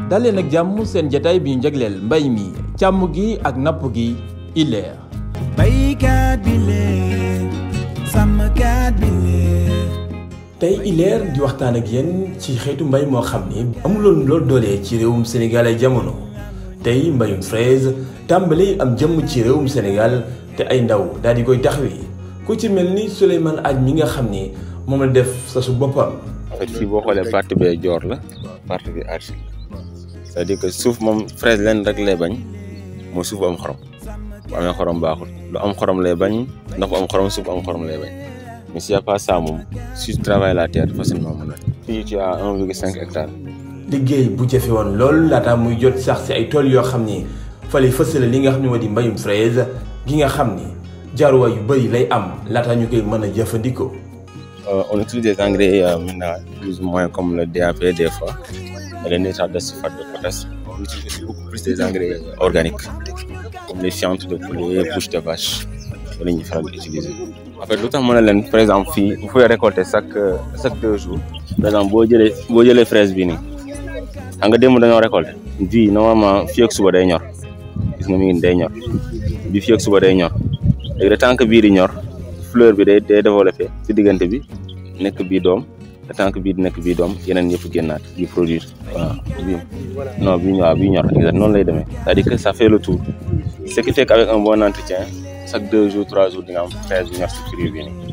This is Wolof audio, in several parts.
daleen ak jàmm seen jataay bi ñu jagleel mbay mi càmm gi ak napp gi ileer baykat bi lee sàmmkat bi lee tey ileer di waxtaan ak yéen ci xeetu mbay moo xam ni amuloon lool doole ci réewum Sénégal ay jamono tey mbayum fraise tàmbali am jëmm ci réewum Sénégal te ay ndaw daal di koy taxawee ku ci mel ni Souleymane Aj mi nga xam ni moom la def sa su boppam en fait fii boo xoolee partie bee joor la partie bi argile c'est-à-dire que suuf moom fraise leen rek lay bañ mooy suuf bu am xorom bu amee xorom baaxul lu am xorom lay bañ ndox bu am xorom suuf bu am xorom lay bañ mais s'il y a pas ça moom si tu travailles la terre facilement mën na fii tu as 1,5 hectare liggéey bu jafe woon lool laata muy jot sax si ay tool yoo xam ni fale fësale li nga xam ne moo di mbayum fraise gi nga xam ni jaaruwaay yu bëri lay am laata ñu koy mën a jëfandikoo. on utilise des engrais euh, maintenant plus ou moins comme le DAP des fois et le nitrate de sulfate de potasse on utilise aussi beaucoup plus des engrais organiques comme les fientes de poulet couche de vache la ñuy faral di utiliser. en fait lu tax mën na leen par exemple fii vous pouvez récolter chaque chaque deux jours par exemple boo jëlee boo jëlee fraise bi nii xam nga démb dañoo récolter bii normalement fii ak suba day ñor gis nga mi ngi day ñor bi fii ak suba day ñor léegi de tant que bii di ñor fleur bi day day développé ci diggante bi nekk bii doom de tant que bii di nekk bii doom yeneen yëpp génnaat di produire waaw bii non bii waaw bii ñor exact noonu lay demee c'est-à-dire que ça fait le tour ce qui fait qu'avec un bon entretien chaque deux jours trois jours di nga am fraise bu ñor si fruit bi nii.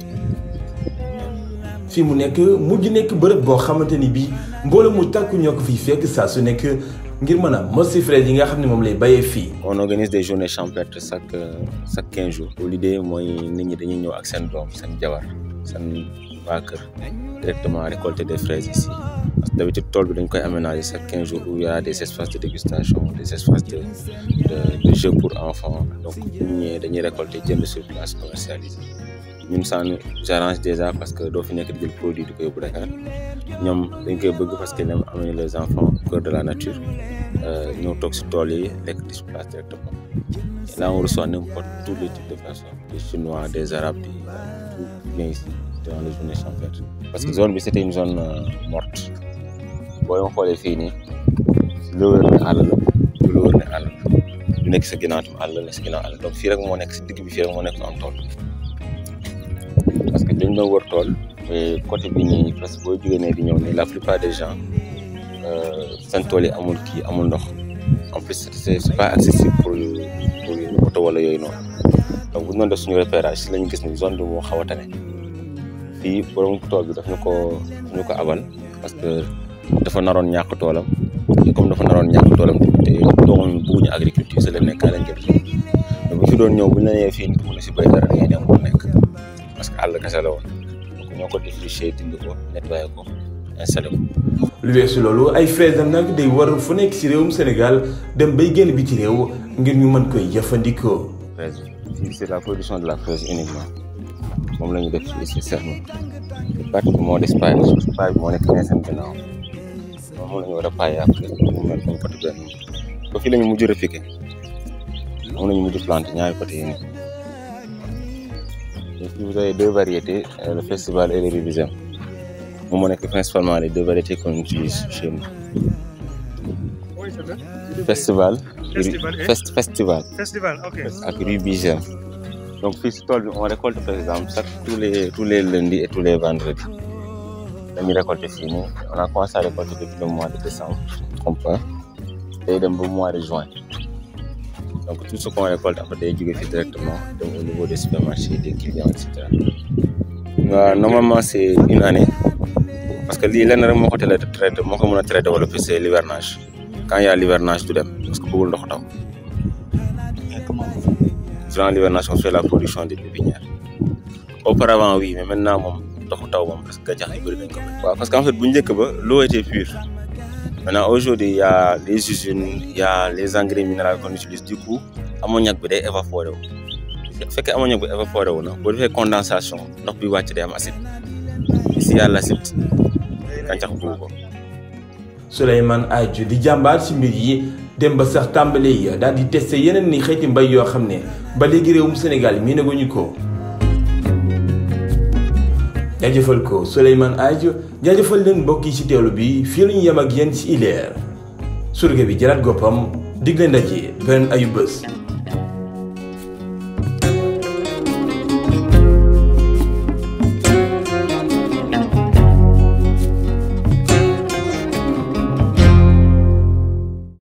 fi mu nekk mujj nekk bërëb boo xamante ni bii mbooloo mu tàkku ñoo ko fiy fekk saa su nekk ngir mën a mos si fraise yi nga xam ne moom lay bayee fii. on organise des journées champêtres chaque chaque quinze jours. l'idée mooy nit ñi dañuy ñëw ak seen doom seen jabar seen waa kër directement récolter des fraises ici parce que d'habitude tool bi dañ koy aménager chaque quinze jours où il y a des espaces de dégustation des espaces de de de jeux pour enfants donc bu ñu ñëwee dañuy récolter jënd sur place commercialiser. ñun ça nous arrange déjà parce que doo fi nekk di jël produit di ko yóbbu Dakar ñoom dañ koy bëgg parce que ñoom amener les enfants au cœur de la nature ñëw toog si tool yi lekk di si place directement et là on reçoit n'importe tous les types de personnes des chinois des arabes des tout vient ici durant les journées champêtres parce que zone bi c'était une zone morte boo leen xoolee fii nii lu wër ne àll la lu wër ne àll la lu nekk sa ginnaaw tam àll la sa ginnaaw àll donc fii rek moo nekk si digg bi fii rek moo nekk am tool parce que dañ doon wër tool mais côté bi nii parce que boo jógee ne di ñëw nii la plupart des gens seen tool yi amul kii amul ndox en plus c'est c'est pas accessible pour pour oto wala yooyu noonu donc bu ñu doon def suñu repérage si lañu gis ni zone bi moo xaw a tane fii borom tool bi daf ñu ko daf ñu ko abal parce que dafa naroon ñàkk toolam et comme dafa naroon ñàkk toolam te doomam bëgguñu agriculture c'est le nekk kaa lañ jël mais bu fi doon ñëw bu ñu la nee fii nit mun na si béy dara da ngay dem mu nekk parce que àll kese la woon donc ñoo ko défriché dindi ko nettoyé ko installé ko. lu weesu loolu ay fraise am nag day war fu nekk ci réewum Sénégal dem bay génn bi ci réew ngir ñu mën koy jëfandikoo. fraise bi c'est la production de la fraise uniquement moom la ñu def fii si serme partie bi moo des paille paille bi moo nekk nee seen gannaaw moom la ñu war a paille après mu mel comme côté benn ba fii la ñu mujj repiqué moom la ñu mujj plante ñaari côté yi nii. Ici, vous avez deux variétés, euh, le festival et le révision. Moom moo nekk principalement les deux variétés qu'on utilise chez nous. Festival. Festival et- Fest, festival Festival, ok. ak rubisem. Donc fii si tool bi on récolte par exemple chaque tous les tous les lundis et tous les vendredis. dañuy récolter fii nii on a commencé à récolter depuis le mois de décembre je ne me trompe pas day dem ba mois de juin. donc tout ce qu'on récolte après day jóge fii directement dem au niveau des supermarchés des clients et cetera. waaw normalement c'est une année parce que lii lenn rek moo ko teel a traité moo ko mën a traité wala c'est l'hivernage quand il y a l'hivernage du dem parce que bëggul ndox taw durant l'hivernage on fait la production des pépinières auparavant oui mais maintenant moom ndoxu taw moom parce que gàncax yu bëri dañ ko bëri. waaw parce que en fait bu njëkk ba l'eau était pure maintenant aujourd'hui il y a les usines il y a les engrais minéraux qu'on utilise du coup ammoniac bi day évaporé wu bu fekkee ammoniac bi évaporé wu na boo defee condensation ndox bi wàcc day am acide si y a l'acide gàncax bugg ko Souleymane Aj di jàmbaar ci mbir yi dem ba sax tàmbale yi daal di testé yeneen ni xeeti mbay yoo xam ne ba léegi réewum Sénégal mii naguñu ko jaajëfal ko Souleymane Aj jaajëfal leen mbokk yi ci teewlu bi fii la ñu yem ak yéen ci ileer surge bi jëlaat goppam digle ndaje beneen ayu bés